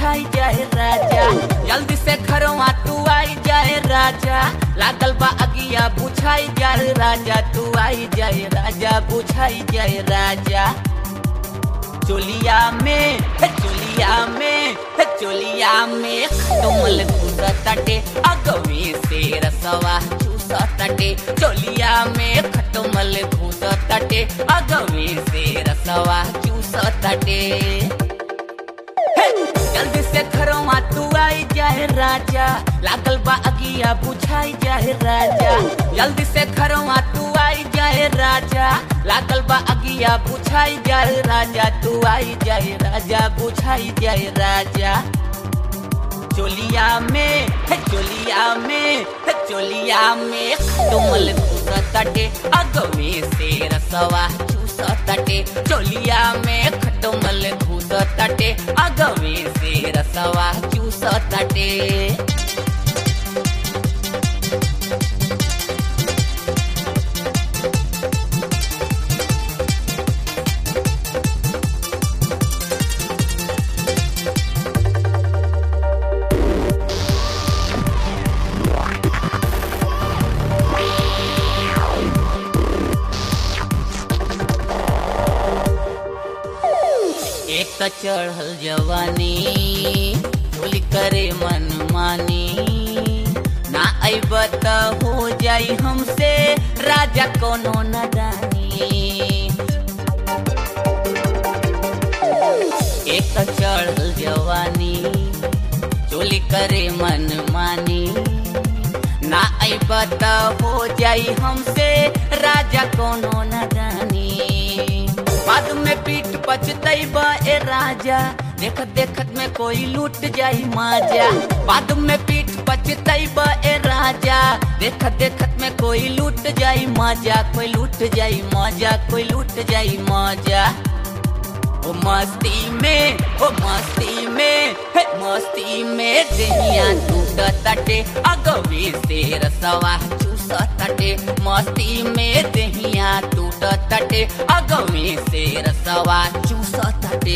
बुझाई जाए राजा जल्दी से घरवा तू आई जाए राजा लागल बा अगिया बुझाई जाए राजा तू आई जाए राजा बुझाई जाए राजा चोलिया में हे चोलिया में हे चोलिया में खटमल घुसतटे अगवे से रसवा चूसतटे चोलिया में खटमल घुसतटे अगवे से रसवा चूसतटे हे, जल्दी से घरवा तू आई जाए राजा लागल बा अगिया बुझाई जाए राजा जल्दी से घरवा तू आई जाए राजा लागल बा अगिया बुझाई जाए राजा तू आई जाए राजा बुझाई जाए राजा चोलिया में हे चोलिया में हे चोलिया में खटमल घुसतटे अगवे से रसवा चूसतटे चोलिया में खटमल घुसतटे अगवे से रसवा चूसतटे एक त चढ़ल जवानी भूल करे मन मानी ना अब त हो जाई हमसे राजा कोनो नदानी एक त चढ़ल जवानी चोली करे मन मानी ना अब त हो जाई हमसे राजा कोनो नदानी बाद में पीठ पचतैब ए राजा देखत देखत में कोई लूट जाई माजा बाद में पीठ पचतैब ए राजा देखत देखत में कोई लूट जाई माजा कोई लूट जाई मजा कोई लूट जाई मजा ओ मस्ती में ओ मस्ती में हे मस्ती में दहिया टूट तटे अगवे से रसवा चूस तटे मस्ती में दहिया टूट तटे अगवे से रसवा चूस तटे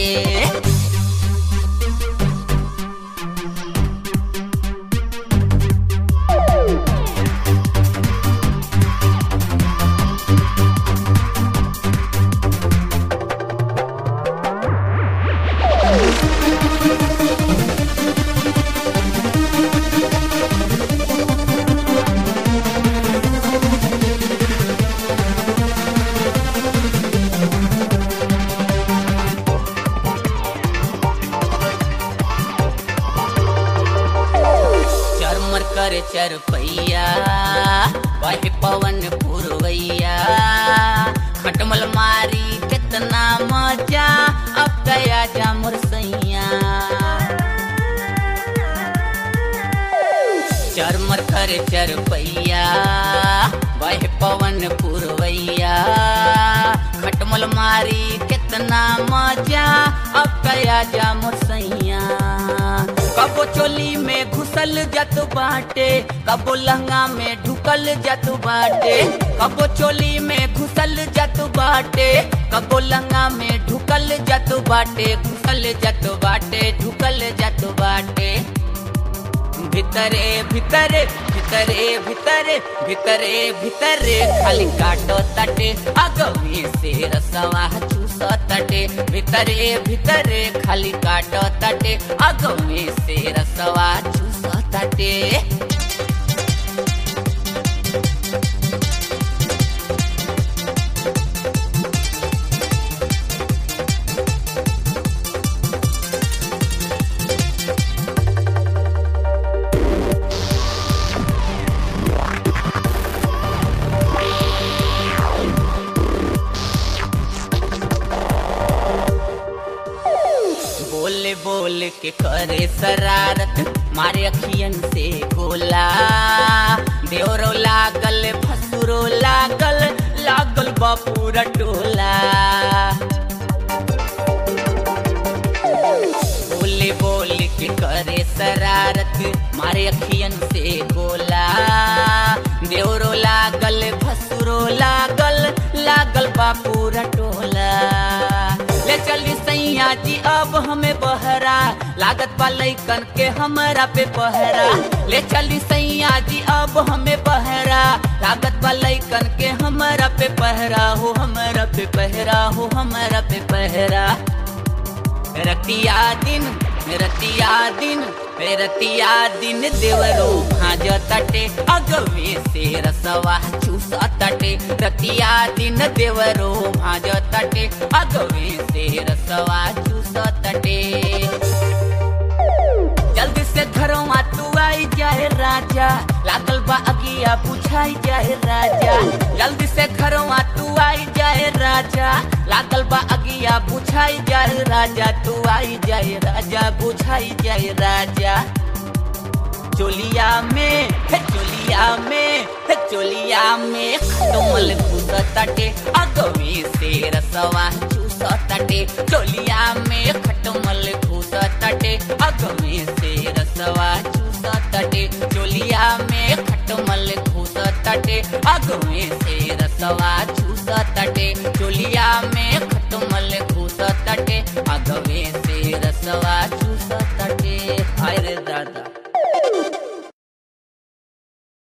चरमर करे चरपैया बहे पवन पुरवैया खटमल मारी कितना मजा अब गया जा मुरसैया चरमर करे चरपैया बहे पवन पुरवैया खटमल मारी कितना मजा अब गया जा मुरसैया कबो चोली में घुसल जत बाटे कबो लहंगा में ढुकल जत बाटे कबो चोली में घुसल जत बाटे कबो लहंगा में ढुकल जत बाटे घुसल जत बाटे ढुकल जत बाटे भितरे भितरे भितरे भितरे भितरे भितरे खाली काटो तटे अगवी से रसवा चूस तटे भितरे भितरे खाली काटो तटे अगवी से रसवा चूस तटे बोले बोल के करे शरारत मारे अखियन से गोला देवरो लागल फसुरो लागल लागल बापूरा टोला बोले बोल के करे शरारत मारे अखियन से गोला देवरो लागल फसुरो लागल लागल बापूरा टोला ले ले चली सैया जी अब हमें बहरा लागत बा लैकन के हमरा पे पहरा ले चली सैया जी अब हमें बहरा लागत बा लैकन के हमरा पे पहरा हो हमरा पे पहरा हो हमरा पे पहरा रतिया दिन रतिया दिन रतिया दिन देवरो भाज तटे अगवे से रसवा चूस तटे रतिया दिन देवरो भाज तटे अगवे से रसवा चूस तटे जल्दी से घरवा तू आई जाए राजा लागल बा अगिया बुझाई जाए राजा जल्दी से घरवा तू आई जाए राजा लागल बा अगिया बुझाई जाए राजा तू आई जाए राजा बुझाई जाए राजा चोलिया में हे चोलिया में हे चोलिया में खटमल घुस तटे अगवे से रसवा चूस तटे चोलिया में खटमल घुस तटे अगवे से रसवा चूस तटे चोलिया में खटमल घुस तटे अगवे से रसवा चूस तटे चोलिया में